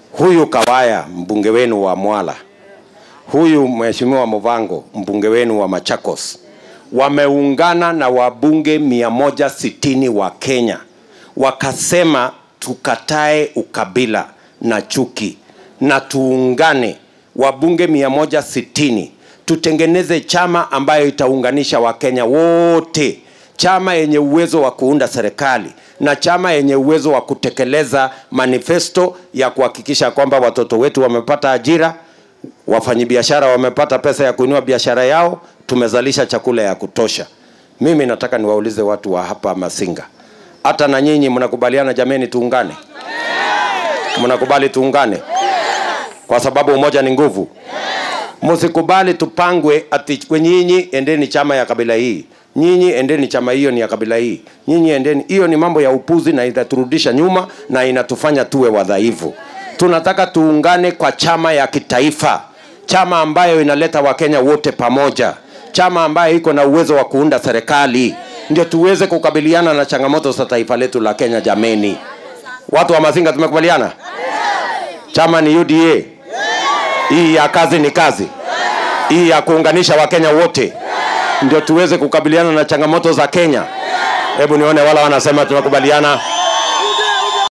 huyu Kawaya mbunge wenu wa Mwala, huyu mheshimiwa Movango mbunge wenu wa Machakos wameungana na wabunge 160 wa Kenya wakasema tukatae ukabila na chuki na tuungane wabunge 160 tutengeneze chama ambayo itaunganisha Wakenya wote, chama yenye uwezo wa kuunda serikali na chama yenye uwezo wa kutekeleza manifesto ya kuhakikisha kwamba watoto wetu wamepata ajira, wafanyabiashara wamepata pesa ya kuinua biashara yao, tumezalisha chakula ya kutosha. Mimi nataka niwaulize watu wa hapa Masinga, hata na nyinyi mnakubaliana jameni, tuungane? Mnakubali tuungane? Kwa sababu umoja ni nguvu. Msikubali tupangwe ati kwe nyinyi endeni chama ya kabila hii, nyinyi endeni chama hiyo ni ya kabila hii, nyinyi endeni. Hiyo ni mambo ya upuzi na itaturudisha nyuma na inatufanya tuwe wadhaifu. Tunataka tuungane kwa chama ya kitaifa, chama ambayo inaleta Wakenya wote pamoja, chama ambayo iko na uwezo wa kuunda serikali, ndio tuweze kukabiliana na changamoto za taifa letu la Kenya. Jameni, watu wa Masinga, tumekubaliana chama ni UDA. Hii ya kazi ni kazi, hii ya kuunganisha Wakenya wote, ndio tuweze kukabiliana na changamoto za Kenya. Hebu nione wala wanasema tunakubaliana.